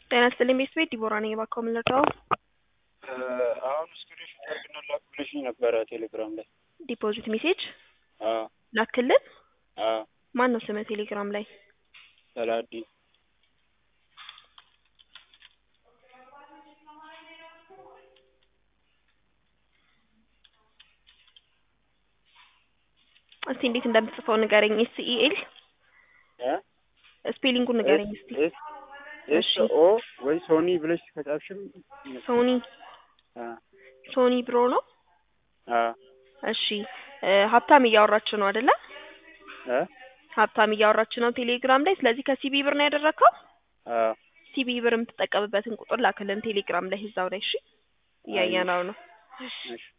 ጤና ይስጥልኝ ቤተሰቤት ዲቦራ ነኝ። እባክዎ ምን ልርዳዎ? አሁን ስክሪንሾት አድርግና ላክ ብለሽኝ ነበረ ቴሌግራም ላይ። ዲፖዚት ሜሴጅ አዎ ላክልን። አዎ ማን ነው ስምህ ቴሌግራም ላይ? ሰላዲን እስቲ እንዴት እንደምትጽፈው ንገረኝ። ኤስ ኢ ኤል ስፔሊንጉን ንገረኝ እስቲ። ኤስ ኦ ወይ ሶኒ ብለሽ ከጻፍሽም ሶኒ አ ሶኒ ብሮ ነው። አ እሺ እ ሀብታም እያወራች ነው አይደለ? እ ሀብታም እያወራች ነው ቴሌግራም ላይ። ስለዚህ ከሲቢ ብር ነው ያደረግከው። አ ሲቢ ብር የምትጠቀምበትን ቁጥር ላክልን ቴሌግራም ላይ እዛው ላይ። እሺ እያየነው ነው። እሺ